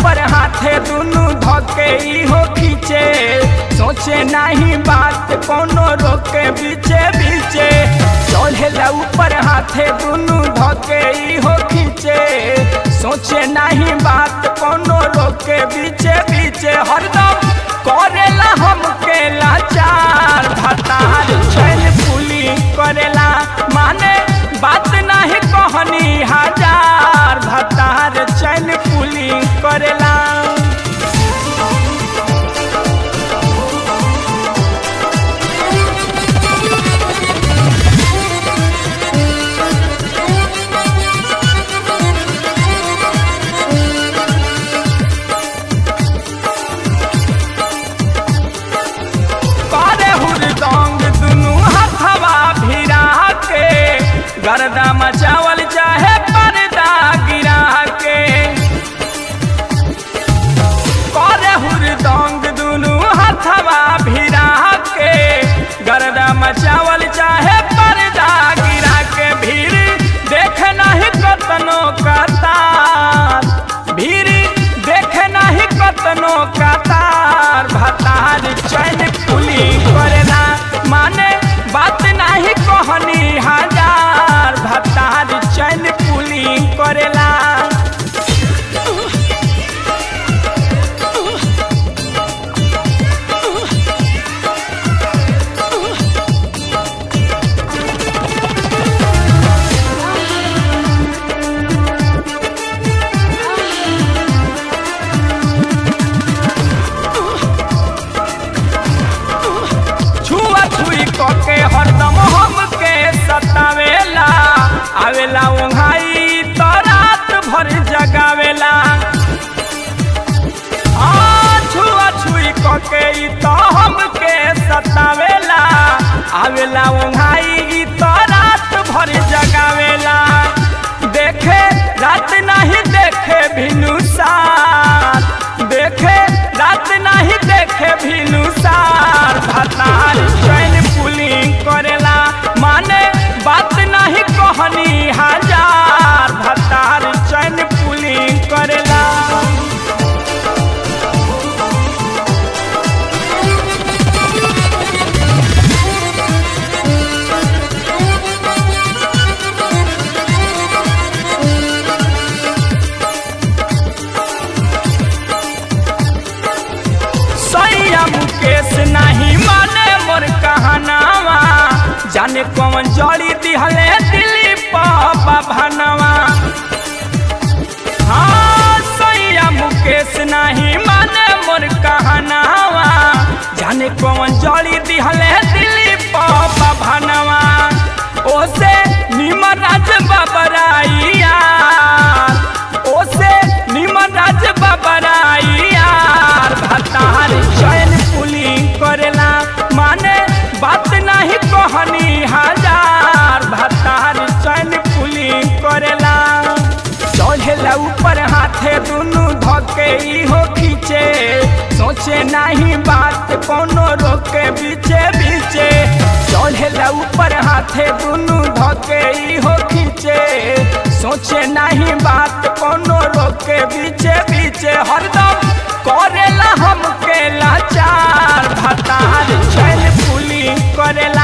ऊपर हाथे दुनु धके हो खींचे सोचे नहीं बात कोनो रोके बीचे बीचे चढ़ेला ऊपर हाथे दुनु धके हो खींचे सोचे नहीं बात कोनो रोके बीचे बीचे हरदम करेला हमके लाचार भतार चैन पुली करेला माने बात नहीं कहनी हजार भतार चैन पुली करेला करे हुरदंग दुनु हथवा भिरा के गर्दा मचावल चाहे पर्दा गिरा के करे हुरदंग दुनु हथवा भिरा के गर्दा मचावल चाहे पर्दा गिरा के भीड़ देख नहीं कतनो कतार भीड़ देख नहीं कतनो कतार भतार चैन पुली करेला माने बात नहीं कहनी हजार भतार चैन पुली करेला छुआ छुई कके हरदम हमके सतावेला आवेला ओंघाई तो रात भर जगावेला आ छुआ छुई कके ई तो हमके सतावेला आवेला ओंघाई ई तो रात भर जगावेला देखे रात नहीं देखे भिनु सार देखे रात नहीं देखे भिनु सार भतार चैन पुलिंग करेला माने बात नहीं कहनी हजार भतार चैन पुलिंग करेला सैया मुकेश नहीं माने मोर कहनावा जाने कौन जड़ी दिहले दिली पापा भनवा हाँ सैया मुकेश नहीं माने मोर कहनावा जाने कौन जड़ी दिहले दिली पापा भनवा ओसे निमन राज बाबराइया ओसे निमन राज बाबराइया भतार चैन पुलिंग करेला माने बात नहीं कहनी हजार भतार चैन पुलिंग करेला चढ़ेला ऊपर हाथे दुनु धके हो खींचे सोचे नहीं बात कोनो रोके बीचे बीचे चढ़ेला ऊपर हाथे दुनु धके हो खींचे सोचे नहीं बात कोनो रोके बीचे बीचे हरदम करेला हमके लाचार भतार चैन पुलिंग करेला